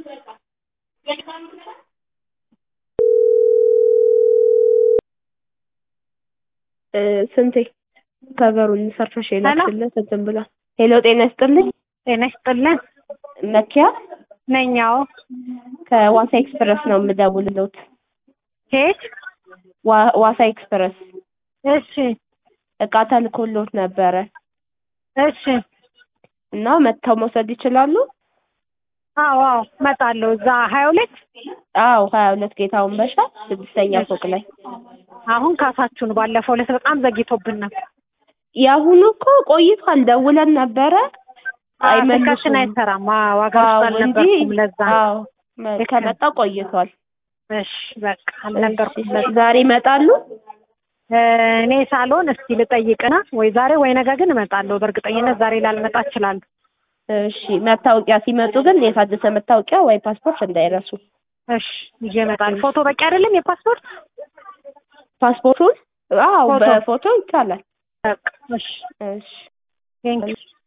እ ስንቴ ከበሩን ሰርተሽ የላክሽለት እንትን ብሏል። ሄሎ ጤና ይስጥልኝ። ጤና ይስጥልን። መኪያ ነኝ። አዎ። ከዋሳ ኤክስፕረስ ነው የምደውልልዎት። ከየት? ዋ- ዋሳ ኤክስፕረስ እሺ፣ እቃ ተልኮልዎት ነበረ እሺ። እና መጥተው መውሰድ ይችላሉ? አዎ፣ አዎ። እመጣለሁ። እዛ ሀያ ሁለት አዎ ሀያ ሁለት ጌታውን በሻ ስድስተኛ ፎቅ ላይ አሁን ካሳችሁን ባለፈው ዕለት በጣም ዘግይቶብን ነበር። የአሁኑ እኮ ቆይቷል። ደውለን ነበረ ስልካችን አይመልሱም። አይሰራም። አዎ፣ ዋጋ ውስጥ አዎ እንጂ አልነበርኩም። ለዛ ነው። አዎ መ- ልክ ከመጣ ቆይቷል። እሺ፣ በቃ አልነበርኩም። እሺ፣ ለዛ ዛሬ ይመጣሉ? እ፣ እኔ ሳልሆን እስቲ ልጠይቅና ወይ ዛሬ ወይ ነገ ግን እመጣለሁ። በእርግጠኝነት ዛሬ ላልመጣ እችላለሁ። እሺ መታወቂያ ሲመጡ ግን የታደሰ መታወቂያ ወይ ፓስፖርት እንዳይረሱ። እሺ፣ ይዤ እመጣለሁ። ፎቶ በቂ አይደለም የፓስፖርት ፓስፖርቱን አዎ ፎቶ? በፎቶ ይቻላል። በቃ እሺ፣ እሺ ቴንኪው